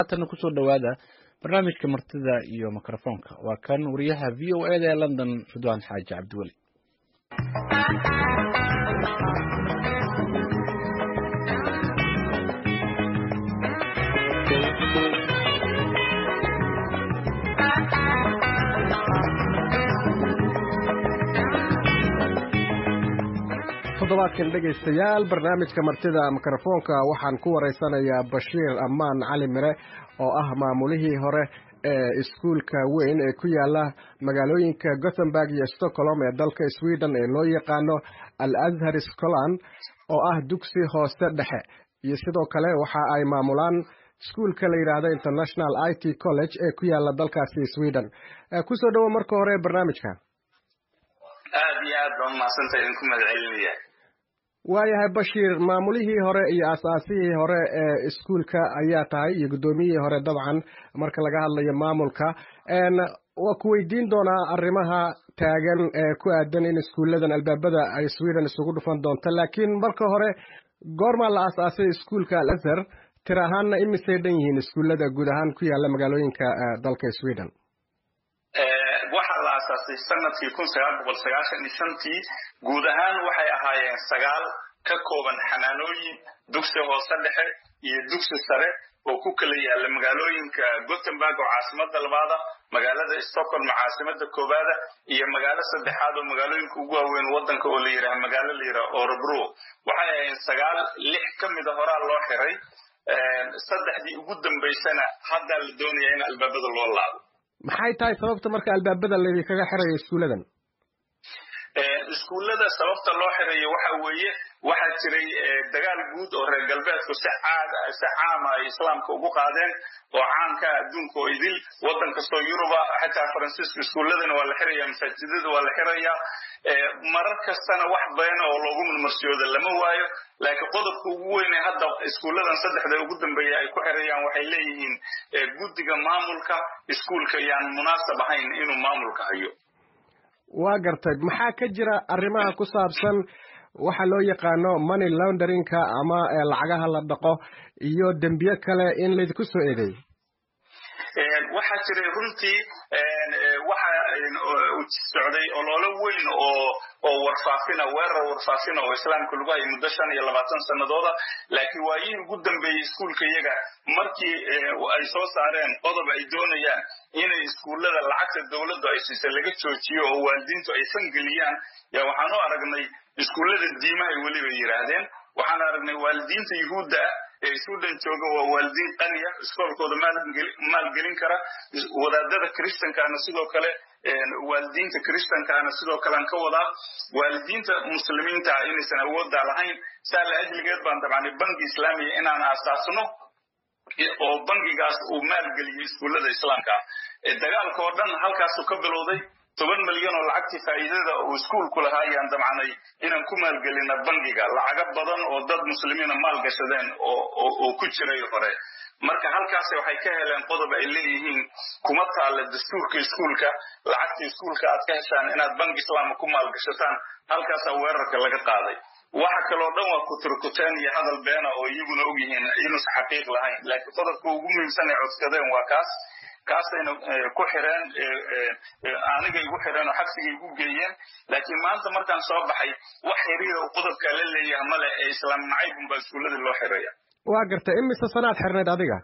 haatanna kusoo dhowaada barnaamijka martida iyo mikrofoonka waa kan wariyaha v o eda ee london ridwaan xaaji cabdiweli toddobaadkan dhegaystayaal barnaamijka martida mikrofoonka waxaan ku waraysanayaa bashiir ammaan cali mire oo ah maamulihii hore ee iskuulka weyn ee ku yaala magaalooyinka gothenburg iyo stockholm ee dalka sweden ee loo yaqaano al azhar scotland oo ah dugsi hoose dhexe iyo sidoo kale waxa ay maamulaan iskuulka la yidhaahdo international i t college ee ku yaala dalkaasi sweden kusoo dhowo marka hore barnaamijka aad iyo aad baan umahadsanta idinku mahadcelinaya waayahay bashiir maamulihii hore iyo asaasihii hore ee iskuulka ayaa tahay iyo guddoomiyihii hore dabcan marka laga hadlayo maamulka waa ku weydiin doonaa arrimaha taagan ee ku aadan in iskuulladan albaabada ay sweden isugu dhufan doonto laakiin marka hore goormaa la asaasay iskuulka al azhar tir ahaanna imisay dhan yihiin iskuullada guud ahaan ku yaala magaalooyinka dalka sweden waxaa la aasaasay sanadkii kun sagaal boqol sagaashan iyo shantii guud ahaan waxay ahaayeen sagaal ka kooban xanaanooyin dugsi hoose dhexe iyo dugsi sare oo ku kala yaala magaalooyinka gothenburg oo caasimada labaada magaalada stockholm caasimada koobaada iyo magaalo saddexaad oo magaalooyinka ugu waaweyn wadanka oo la yidhaha magaalo la yidhaha orebro waxay ahaayeen sagaal lix ka mida horaa loo xiray saddexdii ugu dambaysana haddaa la doonaya in albaabada loo laabo maxay tahay sababta marka albaabada laydinkaga xirayo iskuulladan iskuullada sababta loo xirayo waxa weeye waxaa jiray dagaal guud oo reer galbeedku si si caama ay islaamka ugu qaadeen oo caanka adduunka oo idil waddan kastoo yuruba xataa faransiiska iskuulladana waa la xiraya masaajidada waa la xirayaa marar kastana wax beena oo loogu marmarsiyooda lama waayo laakiin qodobka ugu weyne hadda iskuulladan saddexda ugu dambeeya ay ku xirayaan waxay leeyihiin guddiga maamulka iskuulka yaan munaasab ahayn inuu maamulka hayo waa gartay maxaa ka jira arrimaha ku saabsan waxa loo yaqaano money launderingka ama lacagaha la dhaqo iyo dembiye kale in laydinku soo eedeey waxaa jiray runtii waxa socday ololo weyn oo oo warfaafina weerar warfaafina oo islaamka lagu hayay muddo shan iyo labaatan sanadooda laakiin waayihii ugu dambeeyey iskuulka iyaga markii ay soo saareen qodob ay doonayaan inay iskuullada lacagta dowladdu ay siisa laga joojiyo oo waalidiintu ay fangeliyaan yaa waxaan u aragnay iskuullada diimahay weliba yidhaahdeen waxaan aragnay waalidiinta yuhuudda ah ee sudan jooga waa waalidiin qaniya iskoolkooda maalgelin kara wadaadada kristankaana sidoo kale waalidiinta kristankaana sidoo kalean ka wadaa waalidiinta muslimiinta ah inaysan awooddaa lahayn saa la ajligeed baan dabcani bangi islaamiya inaan aasaasno oo bangigaas uu maalgeliyo iskuullada islaamka ah dagaalka oo dhan halkaasuu ka bilowday toban milyan oo lacagtii faa'iidada uu iskuulku lahaa ayaan damcanay inaan ku maalgelina bangiga lacago badan oo dad muslimiina maal gashadeen oo ku jiray hore marka halkaas waxay ka heleen qodob ay leeyihiin kuma taalla dastuurka iskuulka lacagta iskuulka aad ka heshaan inaad bangi islaama ku maalgashataan halkaasaa weerarka laga qaaday waxa kaloo dhan waa kuturkuteen iyo hadal beena oo iyaguna ogyihiin inuusan xaqiiq lahayn laakiin qodobka ugu muhiimsan ay codsadeen waa kaas kaasayna ku xireen aniga igu xireen oo xabsiga igu geeyeen laakiin maanta markaan soo baxay wax xiriira uu qodobkaa la leeyaha male ee islaam nacaybun baa iskuullada loo xiraya waa gartay imise sanaad xirnayd adiga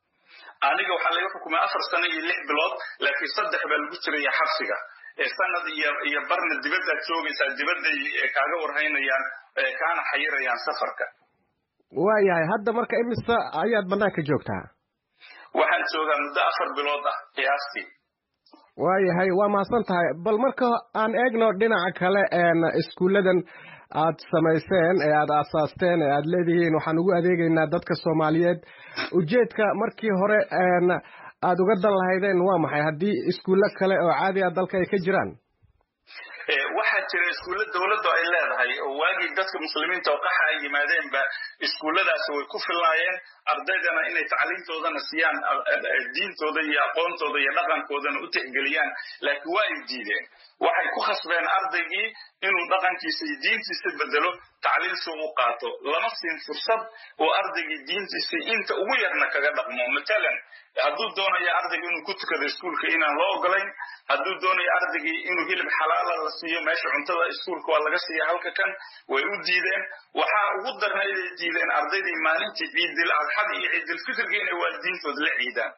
aniga waxaa laga xukumay afar sano iyo lix bilood laakiin saddex baa lagu jiraya xabsiga sanad iyo iyo barna dibaddaad joogaysaa dibadday kaaga warhaynayaan kaana xayirayaan safarka waayahay hadda marka imise ayaad banaanka joogtaa waxaan joogaa muddo afar bilood ah qiyaastii waayahay waa mahadsan tahay bal marka aan eegno dhinaca kale iskuulladan aad samayseen ee aad aasaasteen ee aad leedihiin waxaan ugu adeegaynaa dadka soomaaliyeed ujeedka markii hore aad uga dan lahaydeen waa maxay haddii iskuullo kale oo caadi ah dalka ay ka jiraan waxaa jira iskuulla dowladdu ay leedahay oo waagii dadka muslimiinta oo qaxa ay yimaadeenba iskuulladaasi way ku filnaayeen ardaydana inay tacliintoodana siiyaan diintooda iyo aqoontooda iyo dhaqankoodana u tixgeliyaan laakiin waa ay diideen waxay ku khasbeen ardaygii inuu dhaqankiisa iyo diintiisa bedelo tacliin si u qaato lama siin fursad oo ardaygii diintiisa inta ugu yarna kaga dhaqmo matalan hadduu doonayo ardayga inuu ku tukado iskuulka inaan loo ogolayn hadduu doonayo ardaygii inuu hilib xalaala la siiyo meesha cuntada iskuulka waa laga siiya halka kan way u diideen waxaa ugu darnayday diideen ardaydii maalintii ciidil adxada iyo ciidilfitrga inay waalidiintooda la ciidaan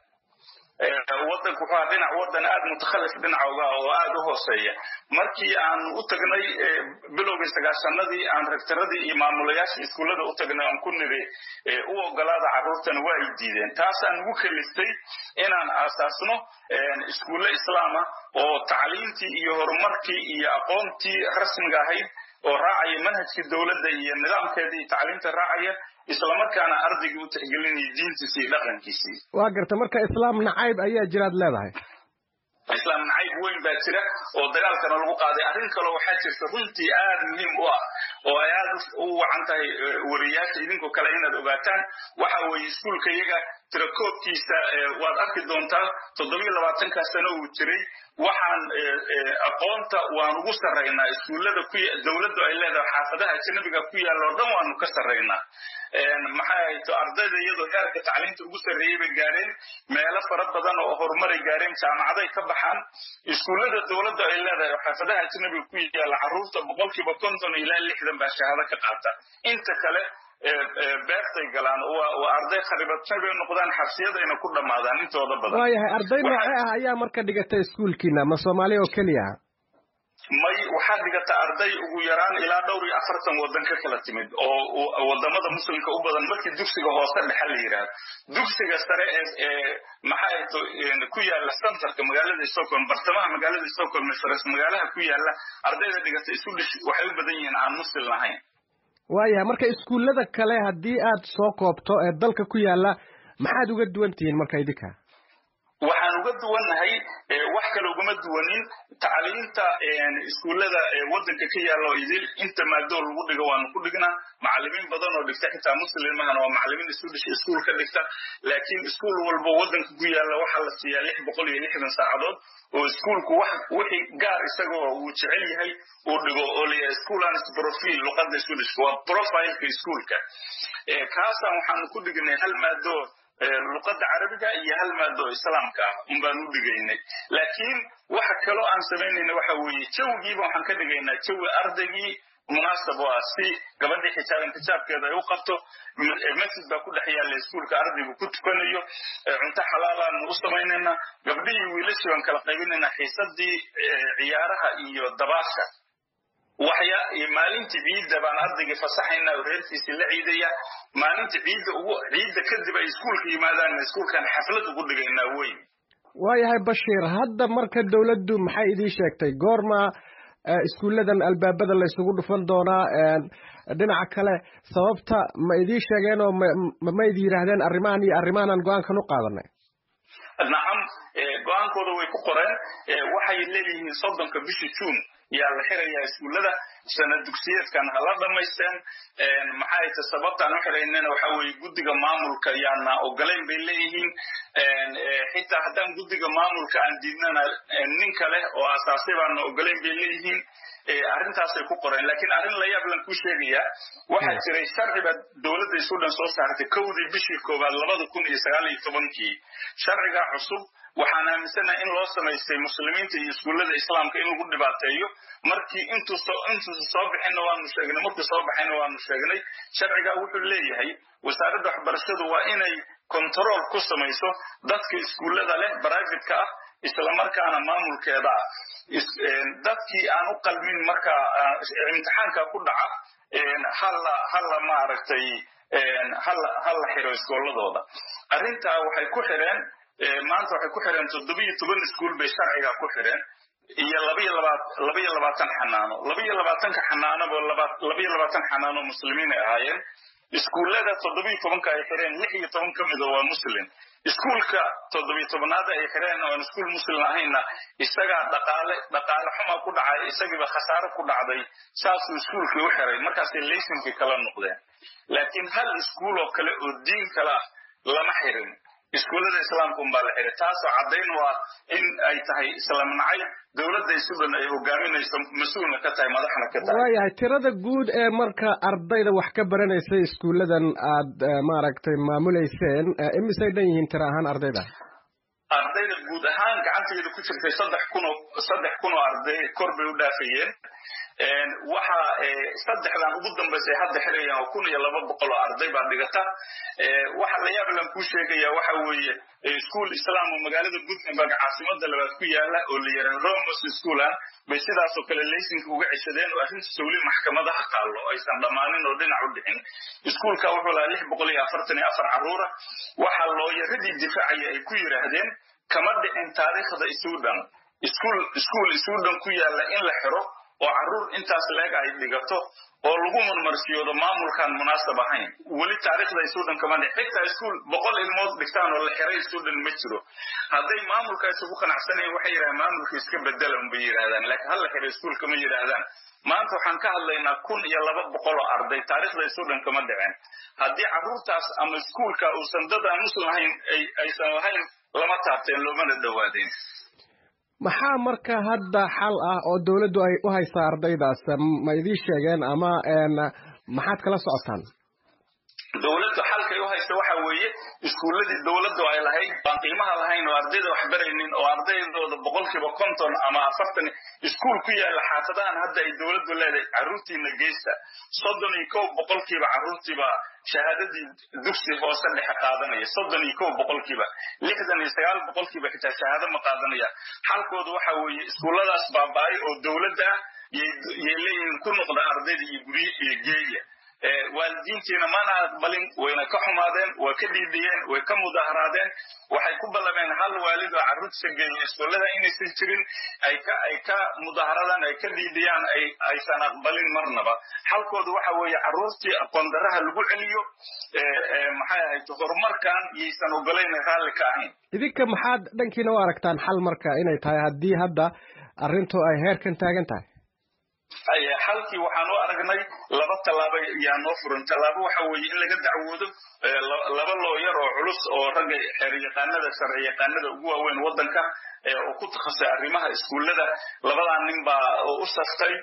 wadanku wuxuu dhinac wadan aad mutakhalif dhinacooga oo aad u hooseeya markii aan u tagnay bilowgii sagaashanadii aan rektaradii iyo maamulayaashii iskuullada u tagnay aan ku niri u ogolaada carruurtana waa ay diideen taasaan ugu keliftay inaan aasaasno iskuulle islaama oo tacliintii iyo horumarkii iyo aqoontii rasmiga ahayd oo raacaya manhajkii dowladda iyo nidaamkeedii tacliinta raacaya islamarkaana ardaygii u tixgelinaya diintiisii iyo dhaqankiisii waa garta marka islaam nacayb ayaa jiraad leedahay islaam nacayb weyn baa jira oo dagaalkana lagu qaaday arrin kaloo waxaa jirta runtii aad muhiim u ah oo ay aad u wacan tahay wariyaasha idinkoo kale inaad ogaataan waxa weeye iskuulka iyaga tirakoobkiisa waad arki doontaa toddobiyo labaatankaa sano uu jiray waxaan aqoonta waan ugu sarraynaa iskuullada ku dowladdu ay leedahay xaafadaha ajnabiga ku yaalla oo dhan waanu ka sarraynaa maxay hayto ardayda iyadoo heerka tacliinta ugu sarreeyey bay gaareen meelo fara badan oo horumaray gaareen jaamacaday ka baxaan iskuullada dowladda ay leedahay oo xaafadaha ajnabiga ku yaalla carruurta boqolkiiba konton ilaa lixdan baa shahaado ka qaata inta kale beertay galaan waa arday kharibatay bay noqdaan xabsiyadayna ku dhammaadaan intooda badan waayahay arday noocee ah ayaa marka dhigata iskuulkiina ma soomaaliya oo keliya may waxaa dhigata arday ugu yaraan ilaa dhowr iyo afartan wadan ka kala timid oo wadamada muslimka u badan markii dugsiga hoose dhexe la yidhaahdo dugsiga sare ee maxaa ku yaala centerka magaalada stockholm bartamaha magaalada stockholm faras magaalaha ku yaala ardayda dhigata isu dhish waxay u badan yihiin aan muslim lahayn waayahay marka iskuullada kale haddii aad soo koobto ee dalka ku yaala maxaad uga duwan tihiin marka idinka waxaan uga duwannahay wax kale ugama duwanin tacliinta iskuullada wadanka ka yaalla oo idil inta maadoo lagu dhigo waanu ku dhignaa macallimiin badan oo dhigta xitaa muslimahana waa macallimiin isu dhisha iskuul ka dhigta laakiin iskuul walba wadanka ku yaalla waxaa la siiyaa lix boqol iyo lixdan saacadood oo iskuulku wax wixii gaar isagoo uu jecel yahay uu dhigo oo la yahay school and profile luqadda isu dhishka waa profileka iskuulka kaasaan waxaanu ku dhignay hal maadoo luqadda carabiga iyo hal maado islaamka ah un baan u dhigaynay laakiin waxa kaloo aan samaynayna waxa weeye jawigiiba waxaan ka dhigaynaa jawi ardaygii munaasab oo ah si gabadhii xijaaban xijaabkeeda ay u qabto masjid baa ku dhex yaalla iskuulka ardaygu ku tukanayo cunto xalaalaanu u samaynaynaa gabdhihii wiilashii baan kala qaybinaynaa xiisadii ciyaaraha iyo dabaasha waxya maalintii ciidda baan ardaygii fasaxaynaa oo reerkiisii la ciidaya maalinta ciidda ugu ciidda kadib ay iskuulka yimaadaan iskuulkan xaflad ugu dhigaynaa weyn waayahay bashiir hadda marka dawladdu maxay idiin sheegtay goorma iskuulladan albaabada laysugu dhufan doonaa dhinaca kale sababta ma idiin sheegeen oo ma idi yidhaahdeen arrimahan iyo arrimahanan go-aankan u qaadanay nacam go-aankooda way ku qoreen waxay leeyihiin soddonka bishii juun yaa la xirayaa iskuullada sana dugsiyeedkan ha la dhamaysteen maxay ta sababtaan u xiraynana waxa weeye guddiga maamulka yaana ogolayn bay leeyihiin xitaa haddaan guddiga maamulka aan diidnana nin kale oo asaasay baana ogolayn bay leeyihiin arrintaasay ku qoreen laakiin arrin la yaab lan ku sheegayaa waxaa jiray sharciba dowladda isu dhan soo saartay kowdii bishii koowaad labada kun iyo sagaal iyo tobankii sharcigaa cusub waxaan aaminsanaha in loo samaystay muslimiinta iyo iskuullada islaamka in lagu dhibaateeyo markii intuusa soo bixinna waanu sheegnay markii soo baxayna waanu sheegnay sharcigaa wuxuu leeyahay wasaaradda waxbarashadu waa inay kontarool ku samayso dadka iskuullada leh brivatka ah islamarkaana maamulkeeda ah dadkii aan u qalmin marka imtixaanka ku dhaca halla halla maaragtay halla xiro iskooladooda arrintaa waxay ku xireen maanta waxay ku xireen toddobiyo toban iskuul bay sharciga ku xireen iyo labaiyo labaat labaiyo labaatan xanaano labaiyo labaatanka xanaanoba labaiyo labaatan xanaano muslimiin ay ahaayeen iskuullada toddobiyo tobanka ay xireen lix iyo toban ka mida waa muslim iskuulka toddobiyo tobnaad ay xireen oon iskuul muslim ahaynna isagaa dhaqaale dhaqaale xuma ku dhacay isagiiba khasaare ku dhacday saasuu iskuulkii u xiray markaasay laysinkii kala noqdeen laakiin hal iskuul oo kale oo diin kale ah lama xirin iskuullada islaamka unbaa la xiray taasoo caddayn u ah in ay tahay islaam nacay dowladda sudan ay hogaaminayso mas-uulna ka tahay madaxna ka tahay waayahay tirada guud ee marka ardayda wax ka baranaysa iskuulladan aad maaragtay maamuleyseen imisay dhan yihiin tiro ahaan ardayda ardayda guud ahaan gacanteeda ku jirtay saddex kun oo saddex kun oo arday kor bay u dhaafayeen waxa saddexdan ugu dambaysay hadda xirayaan oo kun iyo laba boqol oo arday baa dhigata waxa la yaab lan kuu sheegaya waxa weeye iskuol islaam oo magaalada gutenberg caasimada labaad ku yaala oo la yidhaha romos schoolan bay sidaasoo kale laysinka uga ceshadeen oo arrintiisa weli maxkamadaha taallo aysan dhammaanin oo dhinac u dhicin iskuolka wuxuu lahaa lix boqol iyo afartan iyo afar carruura waxa looyaradii difaacaya ay ku yidhaahdeen kama dhicin taariikhda sudan iskuol iskuol sudan ku yaala in la xiro oo carruur intaas leeg ay dhigato oo lagu marmarsiyoodo maamulkaan munaasab ahayn weli taariikhda sudan kama dhic xitaa iskuol boqol ilmood dhigtaan oo la xiray sudan ma jiro hadday maamulkaas ugu qanacsanayen waxay yidhahdaan maamulka iska bedelan bay yidhahdaan laakiin hal la xiray iskuolka ma yidhaahdaan maanta waxaan ka hadlaynaa kun iyo laba boqol oo arday taariikhda sudan kama dhiceen haddii carruurtaas ama iskuolka uusan dad aan muslim ahayn aysan lahayn lama taabteen loomana dhowaadeen maxaa marka hadda xal ah oo dawladdu ay u haysaa ardaydaas ma idiin sheegeen ama maxaad kala socotaan dowladdu xalkay u haysta waxa weeye iskuulladii dowladdu ay lahayd baan qiimaha lahayn oo ardayda wax baraynin oo ardaydooda boqolkiiba konton ama afartan iskuul ku yaala xaafadahan hadda ay dowladdu leedahay carruurtiina geysta soddon iyo kow boqolkiiba carruurtiiba shahaadadii dugsi hoose dhexe qaadanaya soddon iyo kow boqolkiiba lixdan iyo sagaal boqolkiiba xitaa shahaado ma qaadanaya xalkoodu waxa weeye iskuulladaas baaba'ay oo dowladda ah yay leeyihiin ku noqda ardayda iyo gurye iyo geeya waalidiintiina mana aqbalin wayna ka xumaadeen waa ka dhiidhiyeen way ka mudaharaadeen waxay ku ballameen hal waalid oo carruurtiisa geeya iskuullada inaysan jirin ay ka ay ka mudaharadaan ay ka dhiidhiyaan ay aysan aqbalin marnaba xalkoodu waxa weeye carruurtii aqoondaraha lagu celiyo maxay ahayd horumarkan yaysan ogolayn raalli ka ahayn idinka maxaad dhankiina u aragtaan xal marka inay tahay haddii hadda arrintu ay heerkan taagan tahay xalkii waxaan u aragnay laba tallaabo yaa noo furan tallaabo waxa weeye in laga dacwoodo laba looyar oo culus oo ragga xeeryaqaanada sharci yaqaanada ugu waaweyn waddanka oo ku takhasusay arrimaha iskuullada labadaa nin baa u saftay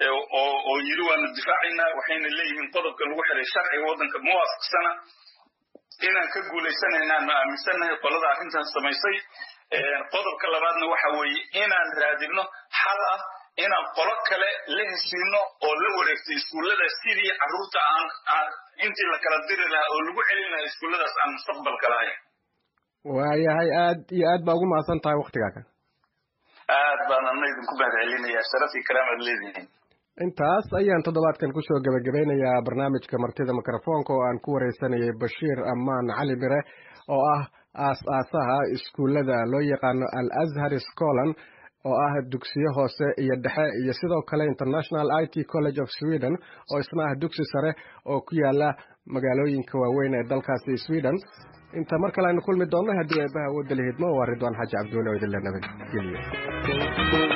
oo yiri waanu difaacaynaa waxayna leeyihiin qodobka lagu xiray sharciga waddanka ma waafaqsana inaan ka guulaysanaynaan ma aaminsannahay qolada arrintan samaysay qodobka labaadna waxa weeye inaan raadino xal ah inaan qolo kale la heshiino oo la wareegtay iskuullada sidii carruurta aan intii la kala diri lahaa oo lagu celin lahaa iskuulladaas aan mustaqbalka lahayn waayahay aad iyo aad baa ugu mahadsan tahay waktigaaga aad baan ana idinku mahadcelinayaa sharaf iyo karaamaad leedihiin intaas ayaan toddobaadkan kusoo gebagabeynayaa barnaamijka martida mikrofoonka oo aan ku wareysanayay bashiir amaan cali mire oo ah aas-aasaha iskuullada loo yaqaano al azhar scolan oo ah dugsiyo hoose iyo dhexe iyo sidoo kale international i t college of sweden oo isna ah dugsi sare oo ku yaala magaalooyinka waaweyn ee dalkaasi sweden inta mar kale aynu kulmi doonno haddii eebaha awoodda lihidmo waa ridwaan xaaji cabduule oo idinla nabadgeliyo